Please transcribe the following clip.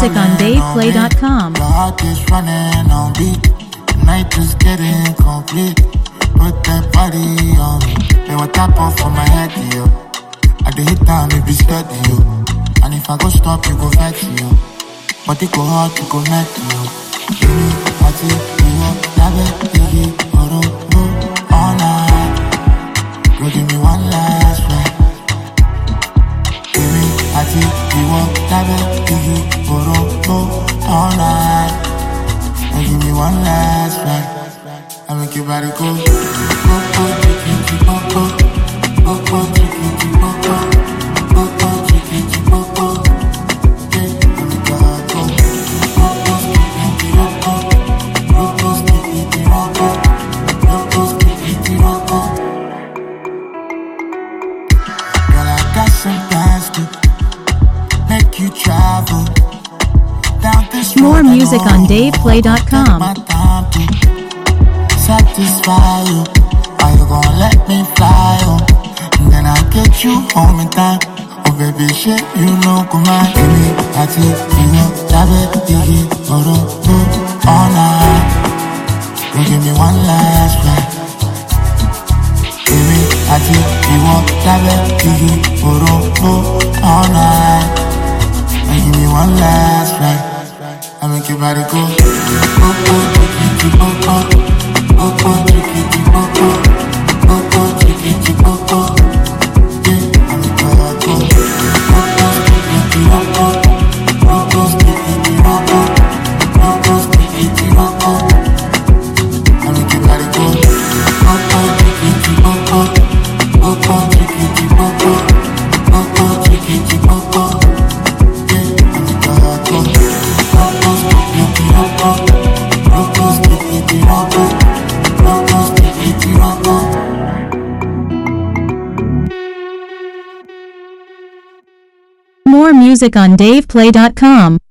music on running DavePlay.com. beat. Your heart is running on beat. The night is getting complete. Put that body on me. Then what tap off on my head, yo. I dey hit down, it be steady, yo. And if I go stop, you go vex, yo. But it go hard, it go net, yo. Give me, party, you want, love it, biggie, oro, no, all night. Girl, give me one last ride. Give me, party, you want, love it, biggie, oro, no, all night. Girl, give me one last ride. I make your body go, go, go, chicky, go, go, go, go, chicky, go, go, go, go, chicky, go, go. Yeah, I make your heart go, go, go, chicky, go, go, go, go, chicky, go, go, go, go, chicky, go, go. Girl, I got some plans to make you travel down this More road I music know. on DavePlay.com. Take my time to satisfy you. Are you gonna let me fly you? And then I'll get you home in time. Oh baby, shit, you know, come on, give me a tip, you know, love it, diggy, oro, do, all night. You give me one last ride. Give me a tip, you want, love it, diggy, oro, do, all night. And give me one last ride. I make your body go, go, go, chicky, go, go, go, go, chicky, go, go, go, go, chicky, go, go. Yeah, I make your heart go, go, go, chicky, go, go, go, go, chicky, go, go, go, go, chicky, go, go. I make your body go, go, go, chicky, go, go, go, go, chicky, go, go, go, go, chicky, go, go. Yeah, I make your heart go, go, go, chicky, go, go, go, go, chicky, go, go, go, go, chicky, go, go. More music on DavePlay.com.